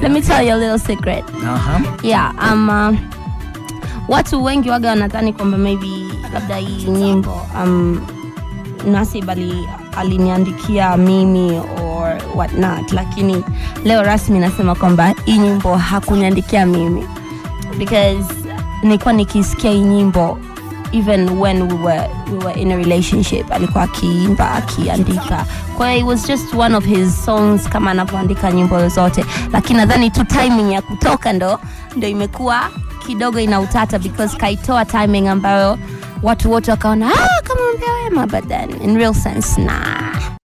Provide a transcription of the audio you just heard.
let me tell you a little secret Aha. yeah um, uh, watu wengi waga wanadhani kwamba maybe labda hii nyimbo um, nasib ali, aliniandikia mimi or whatnot lakini leo rasmi nasema kwamba hii nyimbo hakuniandikia mimi because nilikuwa nikisikia hii nyimbo even when we were, we were in a relationship alikuwa akiimba akiandika kwa hiyo it was just one of his songs kama anavyoandika nyimbo zote lakini nadhani tu timing ya kutoka ndo ndo imekuwa kidogo ina utata because kaitoa timing ambayo watu wote wakaona ah, kama mbea wema but then in real sense nah